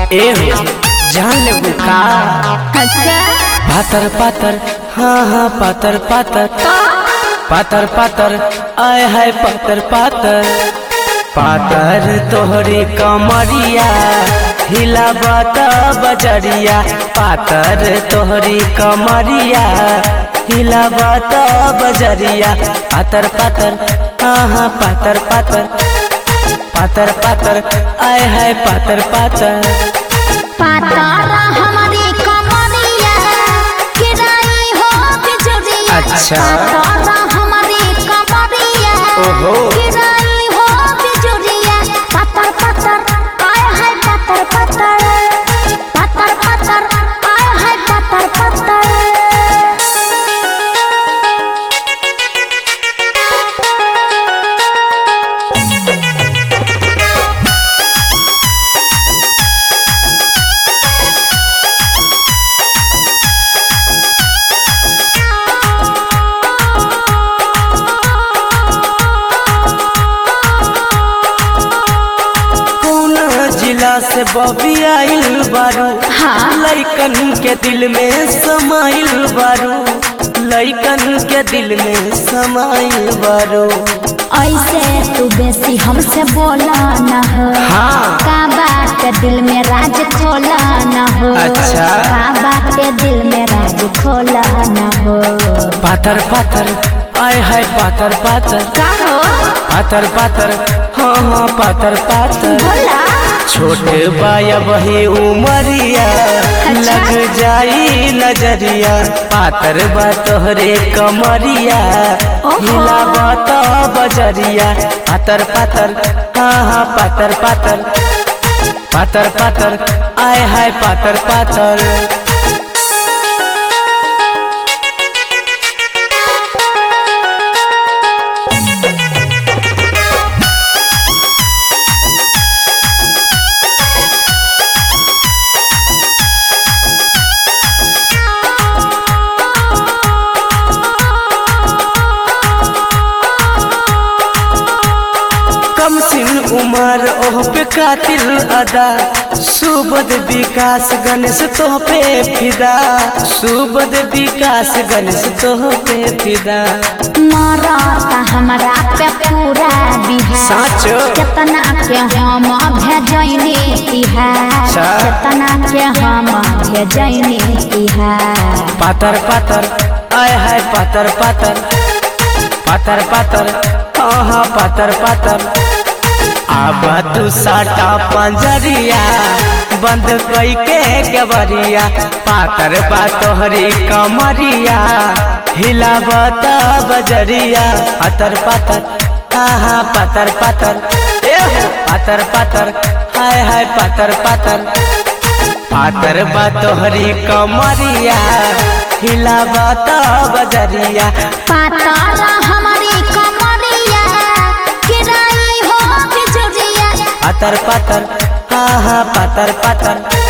ए हो जान लेबू का अच्छा पातर पातर हाँ हाँ पातर पातर पातर पातर आय हाय पातर पातर पातर तोहरी कमरिया हिला बाता बजरिया पातर तोहरी कमरिया हिला बाता बजरिया पातर पातर हाँ हाँ पातर पातर पातर पातर आय हाय पातर पातर पातारा हमारी कमरिया किराई हो बिजुरिया अच्छा। पातारा हमारी कमरिया ओहो। किराई हो बिजुरिया पातर पातर आय हाय पातर पातर पातर पातर आय हाय पातर पातर कौन जिला से बबी आइल बारू हाँ। लइकन के दिल में समाइल बारू लइकन के दिल में समाइल बारू ऐसे तू बेसी हमसे बोला न हो हाँ। का बात दिल में राज खोला न हो अच्छा। का बात दिल में राज खोला न हो पातर पातर आय हाय पातर पातर का हो पातर पातर हाँ हाँ पातर पातर बोला छोटे बाया वही उमरिया लग जाई नजरिया पातर बा तोहरे कमरिया ओहो। हिला बात बजरिया पातर पातर हाँ हाँ पातर पातर पातर पातर आय हाय पातर पातर कम सिन उमर ओह पे कातिल अदा सुबद विकास गणेश तोह पे फिदा सुबद विकास गणेश तोह पे फिदा मरता हमरा पे पूरा बिहार साचो केतना के हम भेजैनी तिहार अच्छा। केतना के हम भेजैनी तिहार पातर पातर आय हाय पातर पातर पातर पातर हाँ हाँ पातर पातर अब तू साटा पंजरिया बंद कई के गबरिया पातर बा तोहरी कमरिया हिलावत बजरिया पातर पातर हाँ हाँ पातर पातर ए हो पातर पातर हाय हाय पातर पातर पातर बा तोहरी कमरिया हिलावत बजरिया पातारा हमारी कमरिया किराई हो बिजुरिया पातर पातर हाँ हाँ पातर पातर